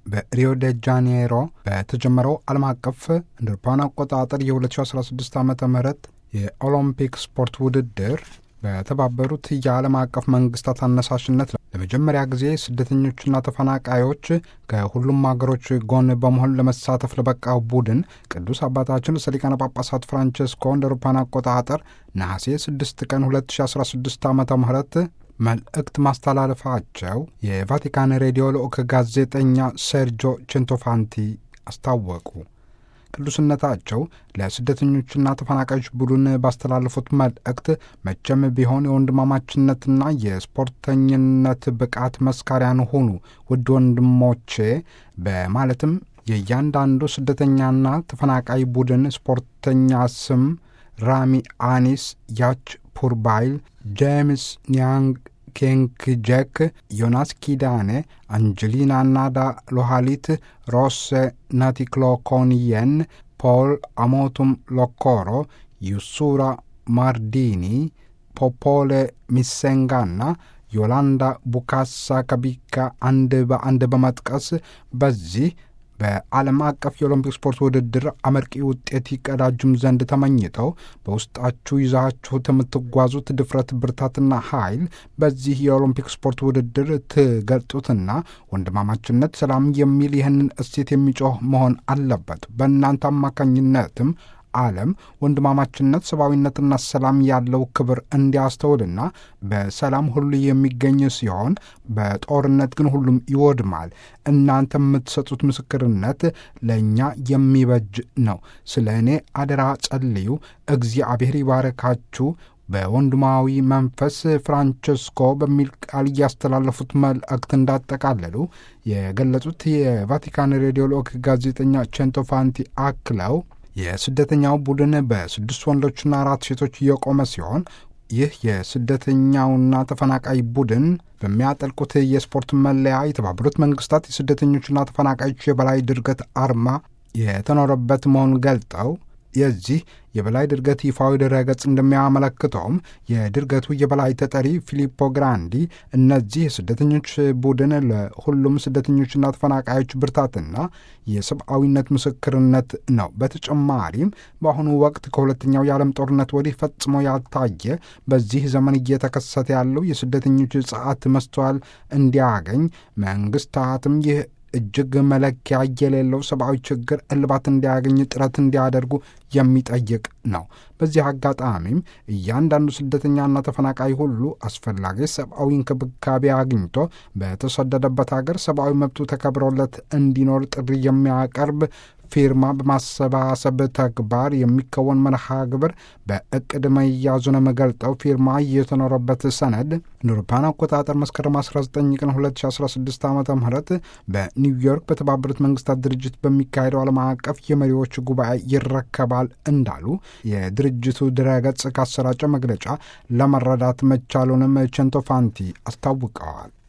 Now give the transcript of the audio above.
በሪዮ ደ ጃኔሮ በተጀመረው ዓለም አቀፍ እንደ አውሮፓውያን አቆጣጠር የ2016 ዓ ም የኦሎምፒክ ስፖርት ውድድር በተባበሩት የዓለም አቀፍ መንግስታት አነሳሽነት ለመጀመሪያ ጊዜ ስደተኞችና ተፈናቃዮች ከሁሉም ሀገሮች ጎን በመሆን ለመሳተፍ ለበቃው ቡድን ቅዱስ አባታችን ርዕሰ ሊቃነ ጳጳሳት ፍራንቸስኮ እንደ አውሮፓውያን አቆጣጠር ነሐሴ 6 ቀን 2016 ዓ ም መልእክት ማስተላለፋቸው የቫቲካን ሬዲዮ ልዑክ ጋዜጠኛ ሴርጆ ቼንቶፋንቲ አስታወቁ። ቅዱስነታቸው ለስደተኞችና ተፈናቃዮች ቡድን ባስተላለፉት መልእክት መቼም ቢሆን የወንድማማችነትና የስፖርተኝነት ብቃት መስካሪያን ሁኑ ውድ ወንድሞቼ በማለትም የእያንዳንዱ ስደተኛና ተፈናቃይ ቡድን ስፖርተኛ ስም ራሚ አኒስ፣ ያች ፑርባይል፣ ጄምስ ኒያንግ ኬንክ ጄክ፣ ዮናስ ኪዳኔ፣ አንጀሊና ናዳ ሎሃሊት፣ ሮሴ ናቲክሎኮንየን፣ ፖል አሞቱም ሎኮሮ፣ ዩሱራ ማርዲኒ፣ ፖፖሌ ሚሴንጋና ዮላንዳ ቡካሳ ከቢካ አንድ በአንድ በመጥቀስ በዚህ በዓለም አቀፍ የኦሎምፒክ ስፖርት ውድድር አመርቂ ውጤት ይቀዳጁም ዘንድ ተመኝተው በውስጣችሁ ይዛችሁት የምትጓዙት ድፍረት፣ ብርታትና ኃይል በዚህ የኦሎምፒክ ስፖርት ውድድር ትገልጡትና ወንድማማችነት፣ ሰላም የሚል ይህንን እሴት የሚጮህ መሆን አለበት። በእናንተ አማካኝነትም ዓለም ወንድማማችነት፣ ሰብአዊነትና ሰላም ያለው ክብር እንዲያስተውልና በሰላም ሁሉ የሚገኝ ሲሆን በጦርነት ግን ሁሉም ይወድማል። እናንተ የምትሰጡት ምስክርነት ለእኛ የሚበጅ ነው። ስለ እኔ አደራ ጸልዩ፣ እግዚአብሔር ይባረካችሁ። በወንድማዊ መንፈስ ፍራንቸስኮ በሚል ቃል እያስተላለፉት መልእክት እንዳጠቃለሉ የገለጹት የቫቲካን ሬዲዮ ልዑክ ጋዜጠኛ ቼንቶፋንቲ አክለው የስደተኛው ቡድን በስድስት ወንዶችና አራት ሴቶች እየቆመ ሲሆን ይህ የስደተኛውና ተፈናቃይ ቡድን በሚያጠልቁት የስፖርት መለያ የተባበሩት መንግስታት የስደተኞችና ተፈናቃዮች የበላይ ድርገት አርማ የተኖረበት መሆኑን ገልጠው የዚህ የበላይ ድርገት ይፋዊ ድረገጽ እንደሚያመለክተውም የድርገቱ የበላይ ተጠሪ ፊሊፖ ግራንዲ እነዚህ የስደተኞች ቡድን ለሁሉም ስደተኞችና ተፈናቃዮች ብርታትና የሰብአዊነት ምስክርነት ነው። በተጨማሪም በአሁኑ ወቅት ከሁለተኛው የዓለም ጦርነት ወዲህ ፈጽሞ ያልታየ በዚህ ዘመን እየተከሰተ ያለው የስደተኞች ጸዓት መስተዋል እንዲያገኝ መንግስታትም ይህ እጅግ መለኪያ የሌለው ሰብአዊ ችግር እልባት እንዲያገኝ ጥረት እንዲያደርጉ የሚጠይቅ ነው። በዚህ አጋጣሚም እያንዳንዱ ስደተኛና ተፈናቃይ ሁሉ አስፈላጊ ሰብአዊ እንክብካቤ አግኝቶ በተሰደደበት ሀገር ሰብአዊ መብቱ ተከብሮለት እንዲኖር ጥሪ የሚያቀርብ ፊርማ በማሰባሰብ ተግባር የሚከወን መርሃ ግብር በእቅድ መያዙንም ገልጠው ፊርማ የተኖረበት ሰነድ እንደ አውሮፓውያን አቆጣጠር መስከረም 19 ቀን 2016 ዓ ም በኒውዮርክ በተባበሩት መንግስታት ድርጅት በሚካሄደው ዓለም አቀፍ የመሪዎች ጉባኤ ይረከባል እንዳሉ የድርጅቱ ድረገጽ ካሰራጨው መግለጫ ለመረዳት መቻሉንም ቼንቶፋንቲ አስታውቀዋል።